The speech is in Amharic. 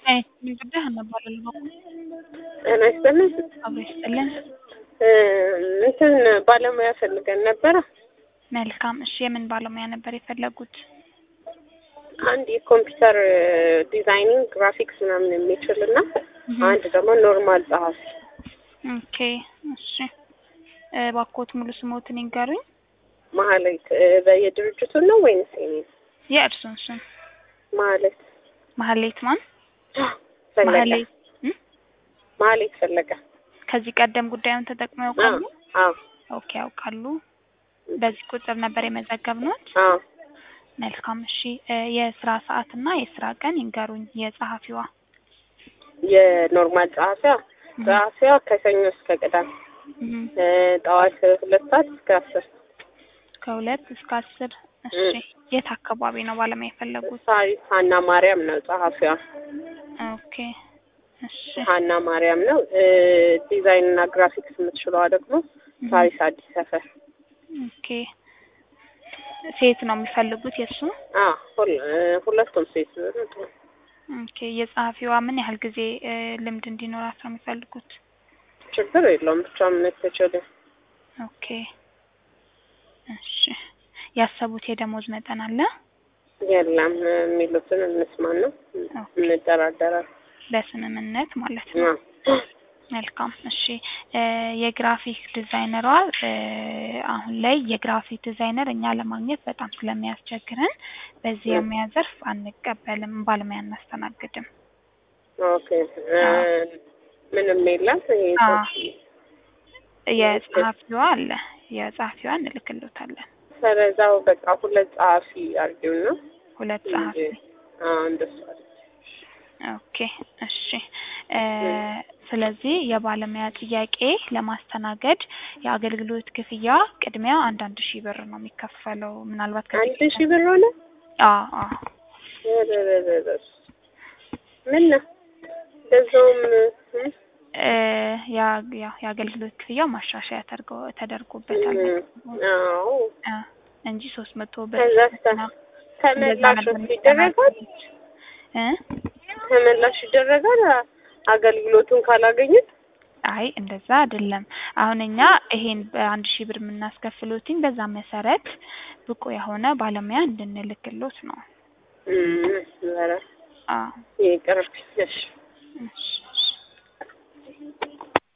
ጉዳይ አናባላለሁ ጤና ይስጥልኝ። አብሮ ይስጥልን። እ እንትን ባለሙያ ፈልገን ነበረ። መልካም እሺ፣ የምን ባለሙያ ነበር የፈለጉት? አንድ የኮምፒውተር ዲዛይኒንግ ግራፊክስ ምናምን የሚችል እና እህ፣ አንድ ደግሞ ኖርማል ጸሐፊ። ኦኬ እሺ። እ፣ እባክዎት ሙሉ ስሞትን ይንገሩኝ። ማህሌት እ፣ በየድርጅቱን ነው ወይንስ የኔ ነው? የእርሱን ስም። ማህሌት ማህሌት ማን? ፈለቀ። ማህሌት እ? ማህሌት ፈለቀ። ከዚህ ቀደም ጉዳዩን ተጠቅመው አዎ ያውቃሉ? አዎ ኦኬ ያውቃሉ። በዚህ ቁጥር ነበር የመዘገብነዎት? አዎ። መልካም እሺ። እ፣ የስራ ሰዓት እና የስራ ቀን ይንገሩኝ የጸሐፊዋ። የኖርማል ጸሐፊያ እህ፣ ጸሐፊያ ከሰኞ እስከ ቅዳሜ እህ፣ እ፣ ጠዋት ሁለት ሰዓት እስከ አስር ከሁለት እስከ አስር እሺ። እህ። የት አካባቢ ነው ባለሙያ የፈለጉት? ሳሪስ ሀና ማርያም ነው ጸሐፊዋ። ኦኬ እሺ። ሀና ማርያም ነው። እ፣ ዲዛይን እና ግራፊክስ የምትችለዋ ደግሞ እህ፣ ሳሪስ አዲስ ሰፈር። ኦኬ ሴት ነው የሚፈልጉት የእሱ? አዎ ሁል- እ፣ ሁለቱም ሴት ነው። ኦኬ የጸሐፊዋ ምን ያህል ጊዜ እ፣ ልምድ እንዲኖራት ነው የሚፈልጉት? ችግር የለውም ብቻ ምን ትችል ኦኬ እሺ። ያሰቡት የደሞዝ መጠን አለ? የለም የሚሉትን እንስማን ነው ኦኬ እንደራደራል። በስምምነት ማለት ነው። አዎ። መልካም እሺ። እ፣ የግራፊክ ዲዛይነሯ እ፣ አሁን ላይ የግራፊክ ዲዛይነር እኛ ለማግኘት በጣም ስለሚያስቸግረን በዚህ እ። የሙያ ዘርፍ አንቀበልም፣ ባለሙያ አናስተናግድም። ኦኬ እ፣ ምንም የለም ይሄ አዎ። የጸሐፊዋ አለ የጸሐፊዋ እንልክሎታለን። ስለዛው በቃ ሁለት ጸሐፊ አድርጊው ነው ሁለት ጸሐፊ አዎ እንደሱ አድርጊ። ኦኬ እሺ እ፣ ስለዚህ የባለሙያ ጥያቄ ለማስተናገድ የአገልግሎት ክፍያ ቅድሚያ አንድ አንድ ሺህ ብር ነው የሚከፈለው። ምናልባት ከዚህ አንድ ሺህ ብር ሆነ። አዎ አዎ ረረረረ። ምን ነው በዛውም እ፣ እ፣ ያ- ያው የአገልግሎት ክፍያው ማሻሻያ ተደርጎ- ተደርጎበታል እ፣ አዎ እ፣ እንጂ ሶስት መቶ ብር ከዛ ነው። እንደዛ ተመላሽ ነበር ይደረጋል የሚስተናገዱት። እ ተመላሽ ይደረጋል አገልግሎቱን ካላገኙት አይ እንደዛ አይደለም። አሁን እኛ ይሄን በአንድ ሺህ ብር የምናስከፍሎትኝ በዛ መሰረት ብቁ የሆነ ባለሙያ እንድንልክሎት ነው። እም፣ ኧረ አዎ ይቅርብኝ እሺ እሺ